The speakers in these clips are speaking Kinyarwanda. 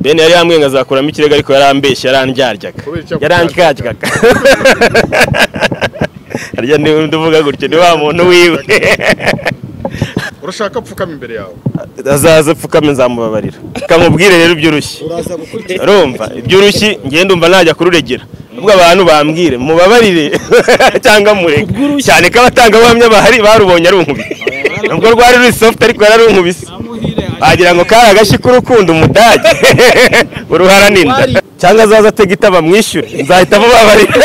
deni yari yambwiye ngo azakuramo ikirego ariko yarambeshye yarandyaryaga yarandyaryaga harya niba uvuga gutyo ni wa muntu wiwe urashaka apfukama imbere yawe azaza apfukame nzamubabarira kamubwire rero iby'urushyi urumva iby'urushyi ngende ndumva najya kururegera ubwo abantu bambwire mubabarire cyangwa mureke cyane ko abatangabuhamya bahari barubonye ari unkubito nubwo rwari ruri sofuti ariko yararunkubise wagira ngo kari agashyi k'urukundo umudage uruharaninda cyangwa azaza atega itaba mwishyure nzahita mubabarira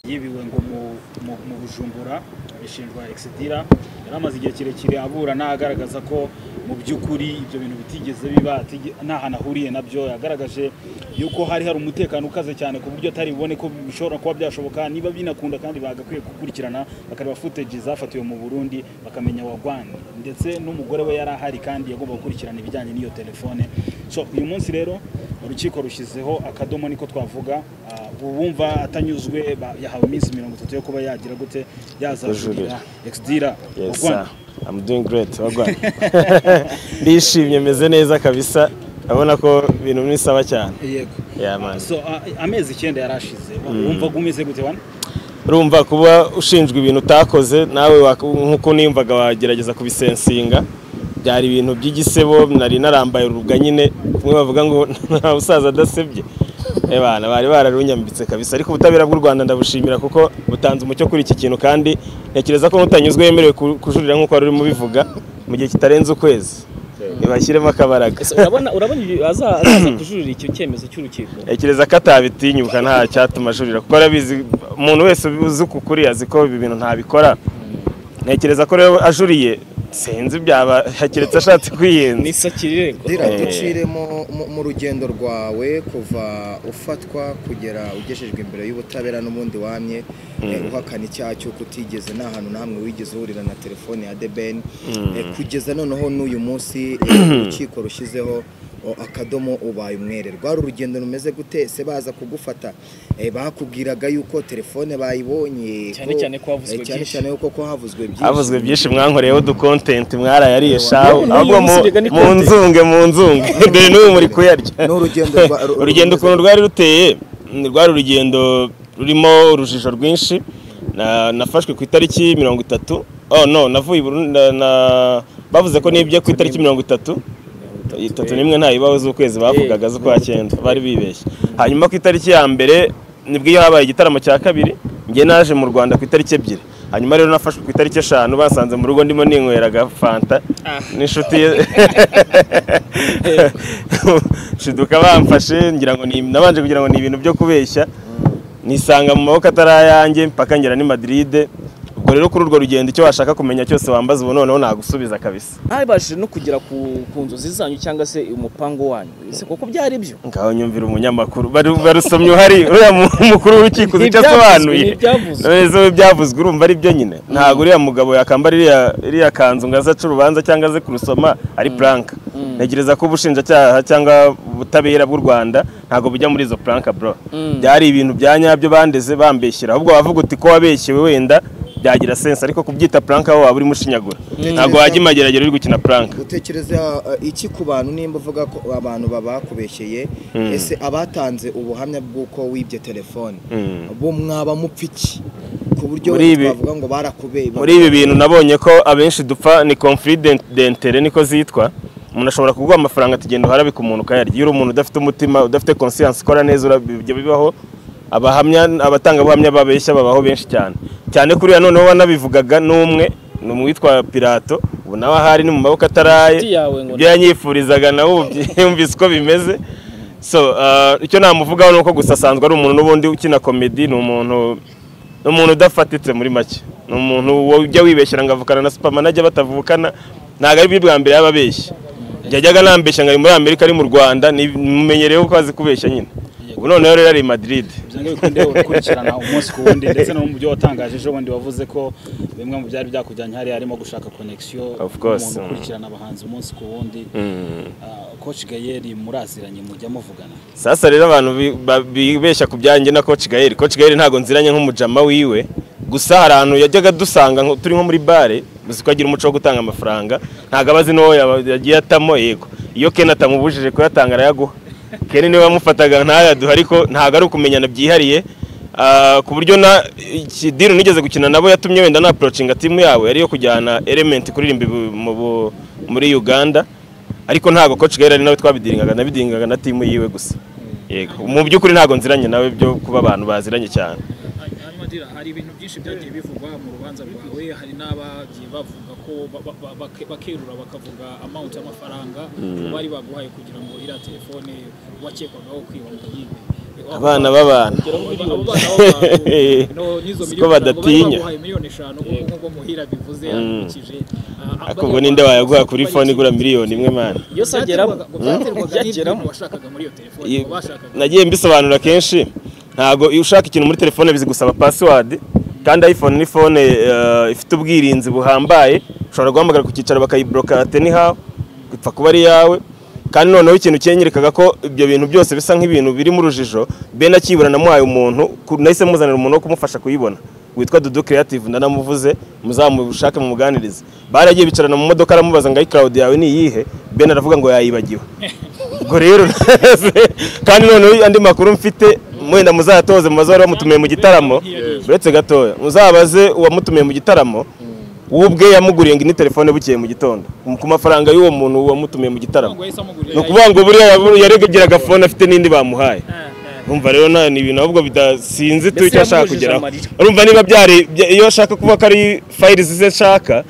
yibiriwe ngo mu- mu- mu bujumbura bishinjwa egisidira yari amaze igihe kirekire aburana agaragaza ko mu by'ukuri ibyo bintu bitigeze biba atige- nta hantu ahuriye nabyo yagaragaje yuko hari hari umutekano ukaze cyane ku buryo atari bubone ko bishobora kuba byashoboka niba binakunda kandi bagakwiye gukurikirana bakareba footage zafatiwe mu burundi bakamenya wagwani ndetse n'umugore we yari ahari kandi yagomba gukurikirana ibijyanye n'iyo telefone so uyu munsi rero urukiko rushyizeho akadomo niko twavuga ah, uwumva atanyuzwe ba- yahawe iminsi mirongo itatu yo kuba yagira gute yazajurira exdira Yes, sir. I'm doing great. wagwan. Ndishimye meze neza kabisa. Abona ko ibintu bisaba cyane. yego Yeah, man. so ah, amezi icyenda yari ashize wumva umeze gute wana Urumva kuba ushinjwe ibintu utakoze nawe wak- nkuko niyumvaga wagerageza kubisensinga. Byari ibintu by'igisebo nari narambaye uruga nyine kumwe bavuga ngo nta busaza adasebye. Ebana bari bararunyambitse kabisa ariko ubutabera bw'u Rwanda ndabushimira kuko butanze umucyo kuri iki kintu kandi ntekereza ko n'utanyuzwe yemerewe ku- kujurira nkuko wari urimo ubivuga mu gihe kitarenze ukwezi. Ntibashyiremo akabaraga. Ese urabona urabona ibi- aza- azaza kujurira icyo cyemezo cy'urukiko ntekereza ko atabitinyuka nta cyatuma ajurira kuko arabizi umuntu wese uzi uko ukuri azi ko ibi bintu ntabikora ntekereza ko rero ajuriye sinzi byaba keretse ashatse kwiyenza ni sakirirego Dira Eh. duciremo mu- mu rugendo rwawe kuva ufatwa kugera ugejejwe imbere y'ubutabera n'ubundi wamye eh, uhakana icyaha cy'uko utigeze nta hantu n'amwe wigeze uhurira na telefone ya debeni kugeza noneho n'uyu munsi eh, urukiko rushyizeho o, akadomo ubaye umwere rwari urugendo rumeze gute se baza kugufata eh, bakubwiraga yuko telefone bayibonye Cyane ko- cyane ko havuzwe eh, cyane byinshi. cyane yuko ko havuzwe byinshi havuzwe byinshi mwankoreyeho udukontenti mwarayariye shaho None uyu ahubwo mu- munsi biga ni mu content. nzunge mu nzunge dore n'ubu muri kuyarya Ni urugendo rwa- ru- urugendo ukuntu rwari ruteye ni rwari urugendo rurimo urujijo rwinshi Na- nafashwe ku itariki mirongo itatu oh no navuye i Burundi- na- na- bavuze ko nibye ku itariki mirongo itatu itatu n'imwe nta bibaho z'ukwezi bavugaga z'ukwa cyenda bari bibeshye hanyuma ku itariki ya mbere nibwo iyo habaye igitaramo cya kabiri njye naje mu rwanda ku itariki ebyiri hanyuma rero nafashwe ku itariki eshanu basanze mu rugo ndimo ninyweraga fanta n'inshuti ye shiduka bamfashe ngira ngo ni- nabanje kugira ngo ni ibintu byo kubeshya nisanga mu maboko atari ayanjye mpaka ngera ni madrid ubwo rero kuri urwo rugendo icyo washaka kumenya cyose wambaza ubu noneho nagusubiza kabisa ntabashije no kugera ku ku nzozi zanyu cyangwa se umupango wanyu ese koko byari byo ngaho nyumvira umunyamakuru Bari- barusomye uhari uriya mu- umukuru w'urukiko uzi icyo asobanuye Ni ibyavuzwe, ni ibyavuzwe. none zo ibyavuzwe urumva ari byo nyine ntabwo uriya mugabo yakambara iriya- iriya kanzu ngo aze aca urubanza cyangwa aze kurusoma ari puranka ntekereza ko ubushinjacyaha cyangwa ubutabera bw'u rwanda ntabwo bujya muri izo puranka bro byari ibintu bya nyabyo bandeze bambeshyira ahubwo wavuga uti ko wabeshyewe wenda byagira sense ariko kubyita puranka wowe waba urimo ushinyagura ntabwo wajya imageragere uri gukina puranka utekereza uh, iki ku bantu nimba uvuga ko abantu babakubeshyeye ese abatanze ubuhamya bw'uko wibye telefone bo mwaba mupfa iki ku buryo Muri ibi- bavuga ngo barakubeye muri ibi bintu nabonye ko abenshi dupfa ni conflit dentere niko zitwa umuntu ashobora kuguha amafaranga atagenda uharabika umuntu ukayarya iyo uri umuntu udafite umutima udafite conscience ukora neza ura- bijya bibaho abahamya abatangabuhamya babeshya babaho benshi cyane cyane kuriya noneho wanabivugaga n'umwe ni umwitwa pirato ubu nawe ahari ni mu maboko ataraye Inshuti yawe ngo ibyo yanyifurizaga nawe ubu byumvise uko bimeze so ah, icyo namuvugaho ni uko gusa asanzwe ari umuntu n'ubundi ukina komedi ni umuntu ni umuntu udafatitse muri make ni umuntu ujya wibeshyira ngo avukana na supamana ajya batavukana ntabwo ari bwo bwa mbere yaba abeshya yajyaga nambeshya ngo ari muri amerika ari mu rwanda nimumenyereyeho ko azi kubeshya nyine ubu noneho rero ari i madrid ibyo ngibi ukunde ukurikirana umunsi ku wundi ndetse no mu byo watangaje ejo bundi wavuze ko bimwe mu byari byakujyanye hariya harimo gushaka connection Of course. umuntu ukurikirana abahanzi umunsi ku wundi Ah, coach gayeri muraziranye mujya muvugana sasa rero abantu bi- ba- bibeshya ku byanjye na coach gael coach gael ntabwo nziranye nk'umujama wiwe gusa hari ahantu yajyaga dusanga nko- turi nko muri bare gusa ko agira umuco wo gutanga amafaranga ntabwo aba azi n'uwo yaba- yagiye atamo yego iyo ken atamubujije kuyatanga arayaguha ken niwe wamufataga ntayaduhe ariko ntabwo ari ukumenyana byihariye Ah, ku buryo na iki- deal nigeze gukina nabo yatumye wenda napurocinga timu yawe ari iyo kujyana element kuririmba ibu- mu bu- muri uganda ariko ntabwo coach gael ari nawe twabidingaga nabidingaga na timu yiwe gusa yego mu by'ukuri ntabwo nziranye nawe byo kuba abantu baziranye cyane hanyuma dira hari ibintu byinshi byagiye bivugwa mu rubanza rwawe hari n'abagiye bavuga ko ba- ba- ba- bake- bakerura bakavuga amount y'amafaranga bari baguhaye kugira ngo iriya telefone wakekwagaho kwiba ngo yibe abana b'abantu Abo bana b'abantu, no, n'izo Siko miliyoni ntabwo bari badatinya. baguhaye miliyoni eshanu nk'uko- nk'uko muhira bivuze yakurikije ariko ubwo ninde wayaguha kuri fone igura miliyoni imwe mwana Iyo se ageramo, byaterwaga byageramo. washakaga muri iyo telefone Iyo- ngo bashakaga nagiye mbisobanura kenshi ntabwo iyo ushaka ikintu muri telefone bizigusaba password kandi iphone ni phone eh, ifite ubwirinzi buhambaye ushobora guhamagara ku cyicaro bakayibloka ate nihawe ipfa kuba ari iyawe kandi noneho ikintu cyenyerekaga ko ibyo bintu byose bisa nk'ibintu birimo urujijo be nakibura namuhaye umuntu ku- nahise muzanira umuntu wo kumufasha kuyibona witwa Dudu Creative ndanamuvuze muzamushake mu muganirize baragiye bicarana mu modoka aramubaza ngo ayi cloud yawe ni iyihe Ben aravuga ngo yayibagiwe ubwo rero kandi noneho andi makuru mfite mwenda muzayatoze mu bazo bari bamutumiye mu gitaramo uretse gatoya muzabaze uwamutumiye mu gitaramo we ubwe yamuguriye ngo ini telefone bukeye mu gitondo ku mafaranga y'uwo muntu wamutumiye mu gitaramo ngo yahise amugurira ni ukuvuga ngo buriya yaregeraga fone afite n'indi bamuhaye urumva rero na- ni ibintu ahubwo bidasinzi tu Mbese icyo ashaka yamubujije kugeraho amarira. urumva niba byari bya- iyo ashaka kuvuga ko ari fayiri ze nshaka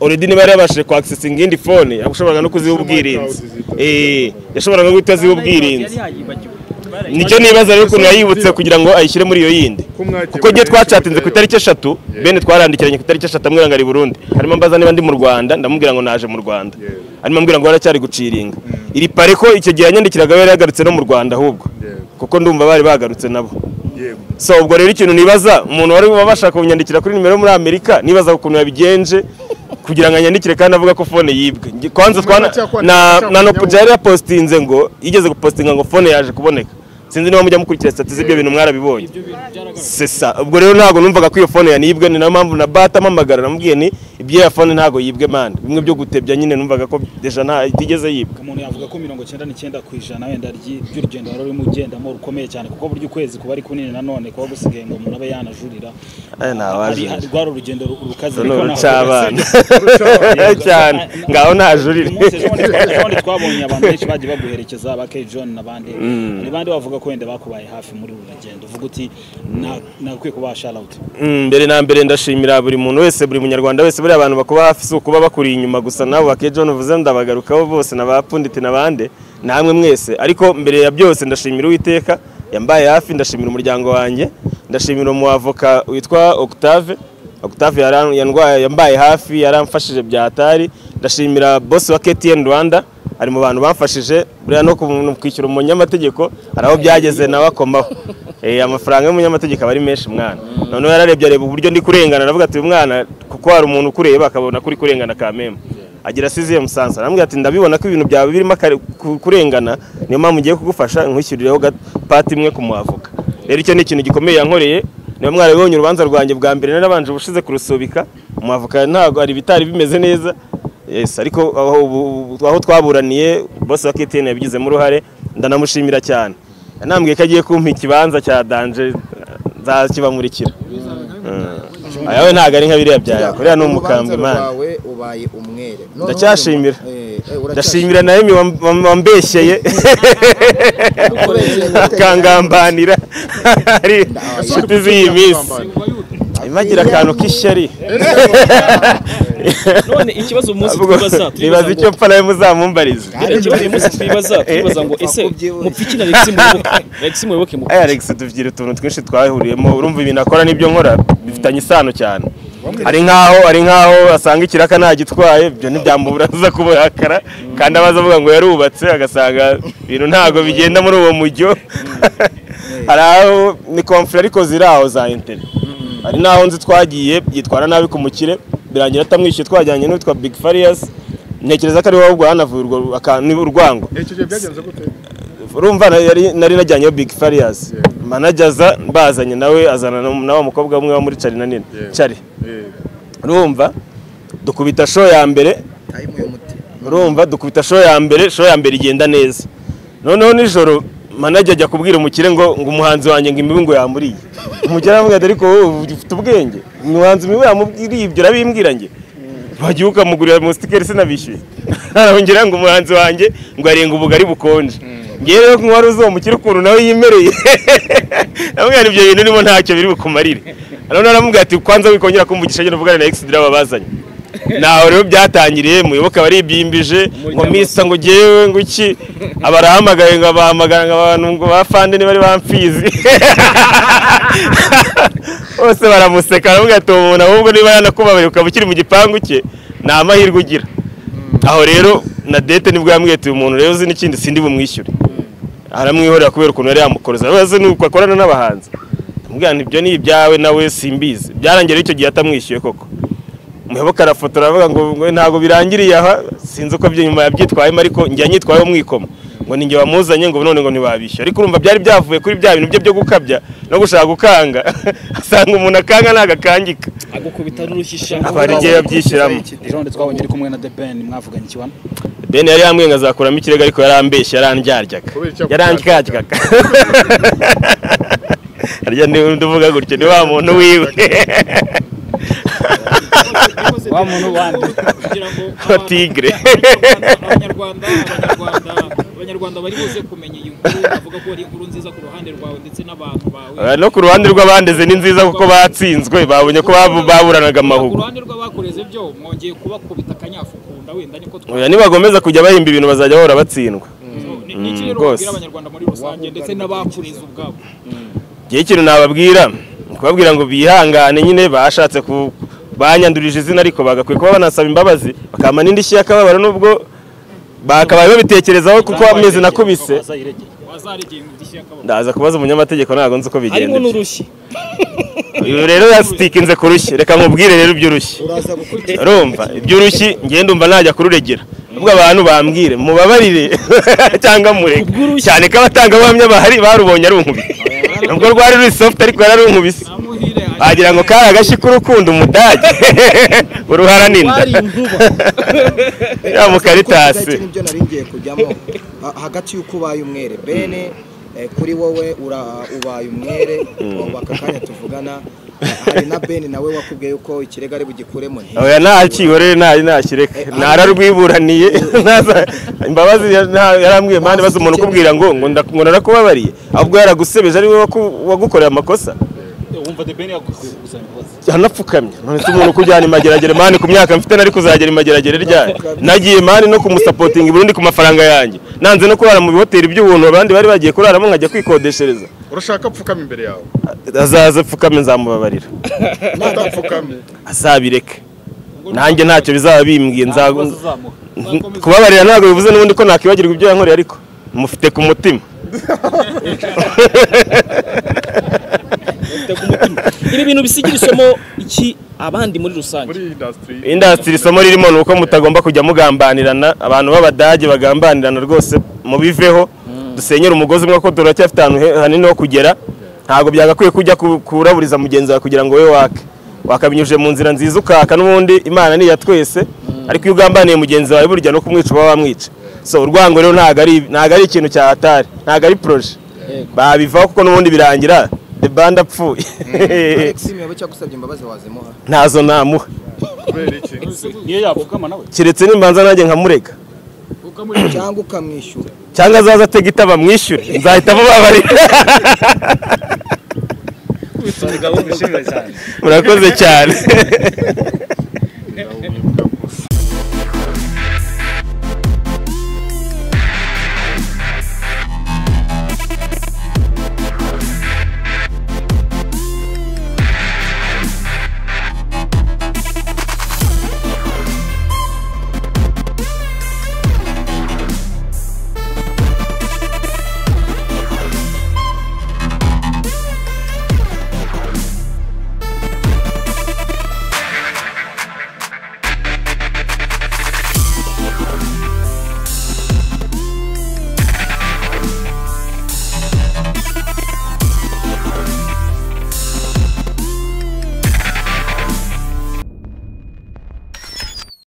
already niba yari yabashije kwakisesinga indi fone yashoboraga no kuziha ubwirinzi Eh, yashoboraga no guhita aziha ubwirinzi nicyo nibaza rero ukuntu yayibutse kugira ngo ayishyire muri iyo yindi kuko igihe twacatinze ku itariki eshatu bene twarandikiranye ku itariki eshatu amubwira ngo ari i burundi harimo mbaza niba ndi mu rwanda ndamubwira ngo naje mu rwanda harimo ambwira ngo haracyari guciringa iri pare ko icyo gihe yanyandikiraga we yari yagarutse no mu rwanda ahubwo kuko ndumva bari bagarutse nabo so ubwo rero ikintu nibaza umuntu wari wabashaka kunyandikira kuri nimero yo muri amerika nibaza ukuntu yabigenje kugira ngo anyandikire kandi avuga ko fone yibwe Nge- kwanza twana na na nopuja yari yapositinze ngo yigeze gupositinga ngo fone yaje kuboneka sinzi niba mujya mukurikira stati z'ibyo bintu mwarabibonye sesa ubwo rero ntabwo numvaga ko iyo fone yanibwe ni nayo mpamvu na bata amamagara namubwiye ni iby'iyo fone ntabwo yibwe mani bimwe byo gutebya nyine numvaga ko deja nta itigeze yibwa umuntu yavuga ko mirongo icyenda n'icyenda ku ijana wenda ry'i- ry'urugendo wari urimo ugendamo rukomeye cyane kuko burya ukwezi kuba ari kunini nanone kuba gusigaye ngo umuntu abe yanajurira Aya nta Hari- wajurira. hari- rwari urugendo ru- rukaze ni ariko ntabwo urucabana rukaze. cyane ngaho ntajurire umunsi ejo bundi- ejo bundi twabonye abantu benshi bagiye baguherekeza ba Kay John n'abandi hari abandi bavuga ko wenda bakubaye hafi muri uru rugendo uvuga uti "Na- nagakwiye kubaha sharawuti Mm, mbere na mbere ndashimira buri muntu wese buri munyarwanda wese buriya abantu bakuba hafi si ukuba bakuri inyuma gusa nawe bake John uvuze ndabagarukaho bose na ba Pundit na bande namwe mwese ariko mbere ya byose ndashimira uwiteka yambaye hafi ndashimira umuryango wanjye ndashimira umuavoka witwa Octave Octave yaran- yandwaye yambaye hafi yaramfashije bya hatari ndashimira boss wa KTN Rwanda ari mu bantu bamfashije buriya no ku- kwishyura umunyamategeko hari aho byageze nawe akomaho Eh, amafaranga y'umunyamategeko aba ari menshi mwana noneho yararebye areba uburyo ndi kurengana aravuga ati uyu mwana kuko hari umuntu ukureba akabona kuri kurengana ka mema agira asiziye musansa aramubwira ati ndabibona ko ibintu byawe birimo akare- ku- kurengana niyo mpamvu ngiye kugufasha nkwishyurireho ga- pati imwe ku muhavoka rero icyo ni ikintu gikomeye yankoreye niba mwarabibonye urubanza rwanjye bwa mbere narabanje ubushize kurusubika umuhavoka ntabwo hari ibitari bimeze neza Yes, ariko aho ubu- aho twaburaniye boss wa KTN yabigizemo uruhare ndanamushimira cyane anambwiye ko agiye kumpa ikibanza cya danje nzakibamurikira ayawe ntabwo ari nka biriya bya Buriya yakore ni urubanza umukambwe man rwawe ubaye umwere Noneho Ndacyashimira. rero, eh, eh, ndashimira uracyashimira. na Emi wam- wam- wambeshyeye Kubera akangambanira ari inshuti z'iyi minsi imagira akantu k'ishyari none ikibazo uyu munsi Avuga- twibaza nibaza twibaza icyo ngo- pfa nawe muzamumbarize Hari ikibazo uyu munsi twibaza twibaza ngo ese Twakubyibushye. mupiki na Alexis muyoboke Alexis muyoboke Hey mupiki Alex tubwire utuntu twinshi twahuriyemo urumva ibintu akora n'ibyo nkora bifitanye isano cyane ari nkaho ari nkaho asanga ikiraka ntagitwaye ibyo ntibyamubura aza kuburakara kandi abaza avuga ngo yarubatse agasanga ibintu ntago bigenda muri uwo mujyo hari aho ni komfure ariko ziri aho za interi hari n'aho nzi twagiye yitwara nabi ku mukire birangira atamwishyuye twajyanye n'uwitwa big farious ntekereza ko ari wowe ubwo hanavuye urwo aka- ni urwango icyo gihe byagenze gute urumva na- yari- nari najyanyeho big farious manajaza bazanye nawe azana na- na wa mukobwa umwe wo muri cari na nini Yeah. cari Eh, urumva dukubita show ya mbere Time uyu muti. urumva dukubita show ya mbere show ya mbere igenda neza noneho nijoro manager ajya kubwira umukire ngo ngo umuhanzi wanjye ngo imibu ngo yamuriye umukire aravuga ati ariko wowe ufite ubwenge umuhanzi imibu yamubwiriye ibyo urabimbwira njye wagiye ukamugurira musitikeri sinabishyuye arongera ngo umuhanzi wanjye ngo arenga ubugari bukonje ngewe rero ko wari uzi uwo mukire ukuntu nawe yimereye aramubwira ibyo bintu urimo ntacyo biri bukumarire noneho aramubwira ati kwanza wikongera kumvugisha agenda uvugane na egisidira babazanye naho rero byatangiriye muyoboke baribyimbije ngo misa ngo ngewe ngo iki abarahamagaye ngo abahamagara ngo abantu ngo bafande ntibari bamfizi bose baramuseka baravuga ati uwo muntu ahubwo niba yanakubabaye ukaba ukiri mu gipangu cye nta mahirwe ugira aho rero na dete nibwo yambwiye ati uyu muntu rero uzi n'ikindi sindi bumwishyure aramwihorera kubera ukuntu yari yamukoza abaze nuko akorana n'abahanzi amubwira ibyo ni ibyawe nawe simbizi byarangira icyo gihe atamwishyuye koko muyoboke arafotora aravuga ngo ngo ntabwo birangiriye aha sinzi uko byo nyuma yabyitwayemo ariko njya nyitwayeho mwikomo ngo ninjye wamuzanye ngo none ngo ntibabishyu ariko urumva byari byavuye kuri bya bintu bye byo gukabya no gushaka gukanga asanga umuntu akanga ntagakangika agukubita n'urushyishi abari igihe yabyishyiramo ejo bundi twabonye uri kumwe na the ben mwavuganye ikibano bene yari yambwiye ngo azakuramo ikirego ariko yarambeshye yarandyaryaga Kubera icyo yarandyaryaga harya niwe nduvuga gutyo ni wa muntu wiwe wa muntu wandi kugira ngo Ko tigre. abanyarwanda abanyarwanda abanyarwanda bari buze kumenya iyi nkuru bavuga ko ari inkuru nziza ku ruhande rwawe ndetse n'abantu bawe no ku ruhande rw'abandeze ni nziza kuko batsinzwe babonye ko babu- baburanaga ku amahugu ruhande rw'abakoreze byo mwongeye kubakubita akanyafukunda wenda niko Oya, nibakomeza kujya bahimba ibintu bazajya bahora batsindwa Ni- ni iki rero rwose. wabwira abanyarwanda muri rusange ndetse n'abakuriza ubwabo igihe ikintu nababwira ni kubabwira ngo bihangane nyine bashatse ku banyandurije izina ariko bagakwiye kuba banasaba imbabazi bakama n'indishyi y'akababaro nubwo bakabaye babitekerezaho kuko amezi nakubise wazaregeye mu gishya kababo ndaza kubaza umunyamategeko ntabwo nzi uko bigenda harimo n'urushyi uyu rero yasitikinze ku rushyi reka nkubwire rero iby'urushyi Uraza gukurikira. urumva iby'urushyi ngenda umva najya kururegera ubwo abantu bambwire mubabarire cyangwa mureke cyane ko abatangabuhamya bahari barubonye ari unkubise nubwo rwari ruri soft ariko yararunkubise amuhire wagira ngo kari agashyi k'urukundo umudage uruharaninda wari inkuba ya mukaritasi Iki nibyo nari ngiye kujyamo Ha- hagati y'uko ubaye umwere bene eh, kuri wowe ura- ubaye umwere ubu aka kanya tuvugana hari na bene nawe wakubwiye yuko ikirego ari bugikuremo oya ntakiwe rero nta ntakireka ntararwiburaniye ntaza- imbabazi ya- nta- yarambwiye mpande baza umuntu ukubwira ngo ngo nda- ngo narakubabariye ahubwo yaragusebeje ari wowe waku- wagukoreye amakosa wumva the ben yagukuye gusaba imbabazi yanapfukamye none se umuntu ukujyana imageragere mani ku myaka mfite nari kuzagera imageragere ryari nagiye mani no kumusapotinga i Burundi ku mafaranga yanjye nanze no kurara mu bihoteli by'ubuntu abandi bari bagiye kuraramo nkajya kwikodeshereza urashaka apfukama imbere yawe azaza apfukame nzamubabarira utapfukamye azabireke nanjye ntacyo bizaba bimbwiye nza uzamuha kubabarira ntabwo bivuze n'ubundi ko nakwibagirwa ibyo yankoreye ariko mufite ku mutima ibi bintu bisigira isomo iki abandi muri rusange muri indasitiri indasitiri isomo ririmo ni uko mutagomba kujya mugambanirana abantu b'abadage bagambanirana rwose mubiveho dusenyere umugozi umwe ko turacyafite ahantu he- hanini ho kugera ntabwo byagakwiye kujya ku- kuraburiza mugenzi wawe kugira ngo we wake wakabinyujije mu nzira nziza ukaka n'ubundi imana ni iya twese ariko iyo ugambaniye mugenzi wawe burya no kumwica uba wamwica so urwango rero ntabwo ari ntabwo ari ikintu cya hatari ntabwo ari poroje babivaho kuko n'ubundi birangira the band apfuye Alexis Muyoboke cyagusabye imbabazi wazimuha ntazo namuha kubera iki niyo yapfukama nawe keretse nimbanza nanjye nkamurega cyangwa ukamwishyura cyangwa azaza atega itaba mwishyure nzahita mubabarira umugabo w'umugabo cyane murakoze cyane